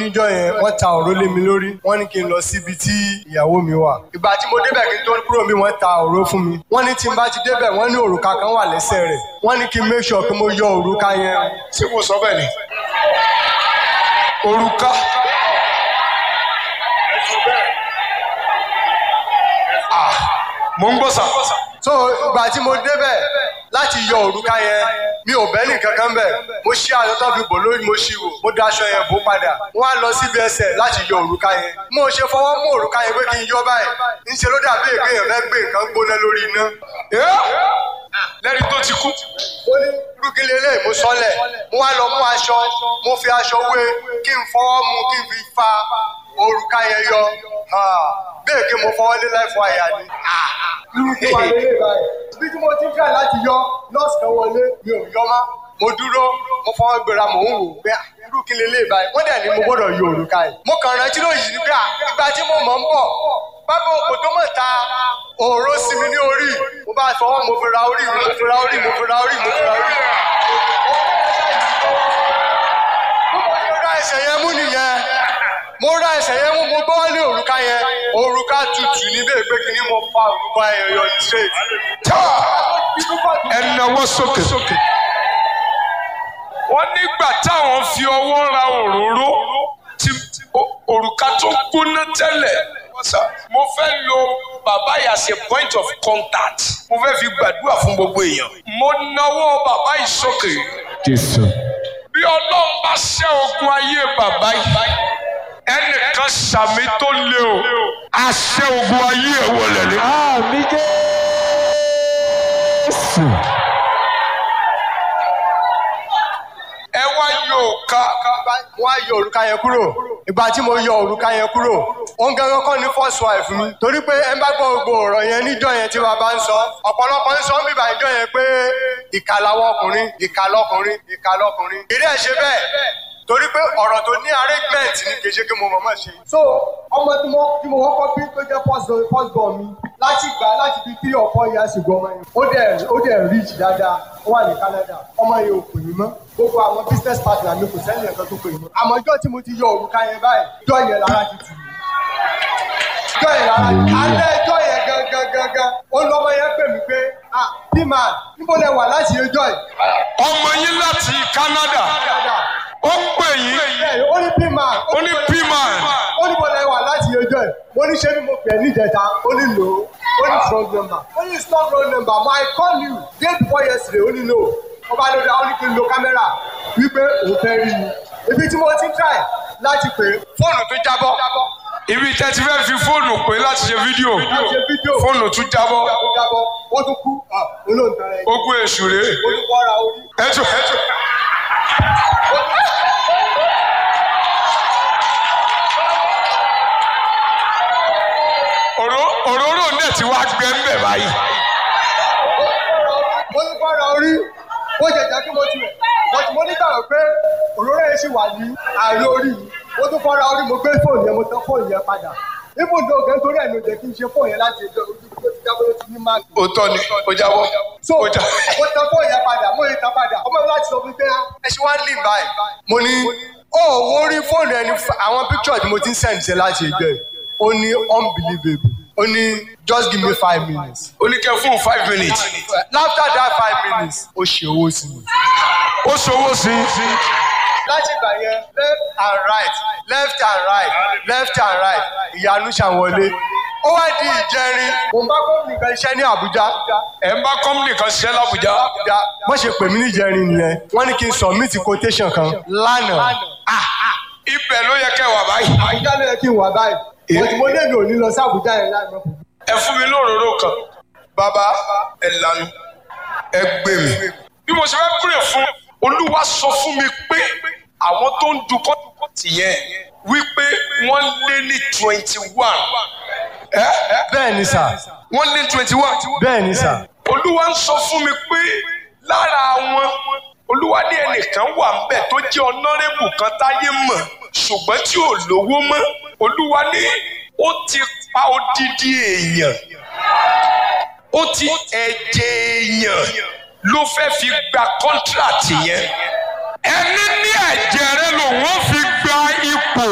níjọ́ yẹn wọ́n ta òró lé mi lórí wọ́n ní kí n lọ síbi tí ìyàwó mi wà ìgbà tí mo débẹ̀ kí n tó kúrò mi wọ́n ta òró fún mi wọ́n ní tí n bá ti débẹ̀ wọ́n ní òrùka kan wà lẹ́sẹ̀ rẹ̀ wọ́n ní kí n make sure pé mo yọ òrùka yẹn ṣé mo sọ bẹ́ẹ̀ ni òrùka Ah, mo ń gbọ́ sà so ìgbà tí mo débẹ̀ láti yọ òrùka yẹn mi ò bẹ́ẹ̀ nìkan kan bẹ̀ mo ṣí aṣọ tó fi bò lórí mo ṣí wò mo da aṣọ yẹn bò padà wọ́n á lọ síbi ẹsẹ̀ láti yọ òrùka yẹn mo ṣe fọwọ́ mú òrùka yẹn pé kí n yọ báyìí ńṣe ló dàbí èké yẹn fẹ́ gbé nǹkan gbóná lórí iná. Ẹ́, lẹ́ni tó ti kú ó ní rúgìlì eléyìí mo sọ́lẹ̀ mo wá lọ mú aṣọ mo fi aṣọ wé kí n fọwọ́ mu kí n fi fa òrùka yẹn yọ bẹ́ẹ̀ kí mo fọwọ́ lé láìfọ àyà ni. irú kí wàá lélẹ̀ báyìí bí tí mo ti ń fẹ́ láti yọ nọ́ọ̀sì kan wọlé mi ò yọ má mo dúró mo fọwọ́ gbéra mò ń wò pé ah, irú kí lélẹ̀ báyìí wọ́n dẹ̀ ní mo gbọ́dọ̀ yọ òrùka yìí. mo kàn rántí lóyìí nígbà ìgbà tí mo mọ̀ ń bọ̀ bábà òkò tó mọ̀ ta òró sí mi ní orí mo bá fọwọ́ mo fi ra orí mi mo fi ra orí mo fi ra orí mo fi ra orí. mo ra ẹsẹ̀ yẹn mú nìyẹn mo ra ẹsẹ̀ yẹn mú mo gbọ́ lé òrùka yẹn òrùka tutù níbẹ̀ pé kí ni mo fa òrùka yẹn yọ straight. ẹ nawọ́ sókè. wọ́n nígbà táwọn fi ọwọ́ ra òróró tí o- òrùka tó gbóná tẹ́lẹ̀. mo fẹ́ lo bàbá yìí as a point of contact. mo fẹ́ fi gbàdúrà fún gbogbo èèyàn. mo nawọ́ bàbá yìí sókè. Jésù. bí ọlọ́run bá ṣẹ́ ogun ayé bàbá yìí ẹnìkan sàmì tó lé o àṣẹ ogun ayé ẹ̀ wọlé ni. Àmì Jésù. ẹ wá yóò ká wọ́n á yọ òrùka yẹn kúrò ìgbà tí mo yọ òrùka yẹn kúrò òun gangan kọ́ ni first wife mi torí pé ẹ bá gbọ́ gbogbo ọ̀rọ̀ yẹn níjọ́ yẹn tí bàbá ń sọ ọ̀pọ̀lọpọ̀ ń sọ bíbá ìjọ yẹn pé ìkà làwọn ọkùnrin ìkà lọkùnrin ìkà lọkùnrin ìdí ẹ̀ ṣe bẹ́ẹ̀ torí pé ọ̀rọ̀ tó ní arrangement ní kì í ṣe kí mo mọ̀mọ́ ṣe. so ọmọ tí mo tí mo kọ́kọ́ bí tó jẹ́ first born- first born mi láti gbà láti bí three or four years ago ọmọ yẹn ó dẹ̀ ó dẹ̀ rich dáadáa ó wà ní Canada ọmọ yẹn ò pè mí mọ́ gbogbo àwọn business partner mi kò sẹ́ni ẹ̀kan tó pè mí mọ́ àmọ́ ọjọ́ tí mo ti yọ òrùka yẹn báyìí ọjọ́ yẹn lára ti tù mí ọjọ́ yẹn lára ti alẹ́ ọjọ́ yẹn gangan gangan ó lọ́mọ yẹn pè mí pé ah p-man níbo lẹ wà láti ọjọ́ yìí ọmọ yín láti Canada ó pè yín bẹ́ẹ̀ ó ní p-man ó ní p-man ó ní bọ́lá ẹwà láti ọjọ́ ẹ̀ mo ní ṣé ni mo pè é níjẹta ó ní lò ó ó ní strong number ó ní strong roll number but I call you day before yesterday ó ní no ó bá lóde ó ní kí n lo kámẹ́rà wípé òun fẹ́ rí mi ibi tí mo ti ń try láti pè é fóònù tó jábọ́ ibi tẹ́ ti fẹ́ fi fóònù pé láti ṣe fídíò láti ṣe fídíò fóònù tún jábọ́ tó jábọ́ ó tún kú olóòótọ́ rẹ̀ ogun èṣù rèé ó tún kọ́ra orí. ẹjọ ẹjọ. Òró- òróró náà ti wá gbẹ ń bẹ̀ báyìí. mo ní fọ́ra orí ó jẹ jẹ́ kí mo ti rẹ̀ but mo ní gbàgbọ́ pé òróró yẹn ṣì wà ní àárín orí mi mo tún fọ́ra orí mo gbé fóònù yẹn mo tán fóònù yẹn padà ibùdó ògè nítorí ẹ̀ ló jẹ́ kí n ṣe fóònù yẹn láti ẹjọ́ ojú tó ti jábọ́ ló ti ní máàkì. Òótọ́ ni ó jábọ́. so Ó já- mo tán fóònù yẹn padà mo yẹ tán padà ọmọ mi láti sọ fún mi pé ẹ ṣe wá lì báyìí. mo ní ó wo rí fóònù ẹni àwọn picture tí mo ti ń send ṣe láti ẹjọ́ ẹ̀ ó ní unbelievable ó ní just give me five minutes. Ó ní kẹ́ fún five minutes. after that five minutes ó ṣe owó sí mi. Ó ṣòwò sí i. láti ìgbà yẹn left and right left and right left and right ìyanu ṣàwọlé ó wá di ìjẹrin mo bá gómìnà kan iṣẹ́ ní Àbújá Ẹ̀ ń bá kọ́mìnì kan ṣiṣẹ́ l'Àbújá. Àbújá wọ́n ṣe pè mí ní ìjẹrin nìyẹn wọ́n ní kí n submit quotation kan lánàá Ibẹ̀ ló yẹ kẹ́ wà báyìí. Àbújá ló yẹ kí n wà báyìí but mo lè mi ò ní lọ sí Àbújá yẹn láì mọ̀ fún mi. Ẹ fún mi lóróró kan. Bàbá ẹ lanu. Ẹ gbé mi. Bí mo ṣe fẹ́ kúrè fún Olúwa sọ fún mi pé àwọn tó ń dukọ́ tìyẹn wípé wọ́n lé ní twenty one. bẹ́ẹ̀ ni sà Wọ́n lé twenty one. bẹ́ẹ̀ ni sà Olúwa ń sọ fún mi pé lára wọn Olúwa ní ẹnìkan wà ńbẹ̀ tó jẹ́ ọ̀nàrẹ́bù kan táyé mọ̀ ṣùgbọ́n tí ò lówó mọ́. Olúwa ní ó ti pa odidi èèyàn. Ó ti ẹ̀jẹ̀ èèyàn ló fẹ́ fi gba kọ́ńtíráàtì yẹn. Ẹni ní ẹ̀jẹ̀ rẹ lòun ó fi gba ipò.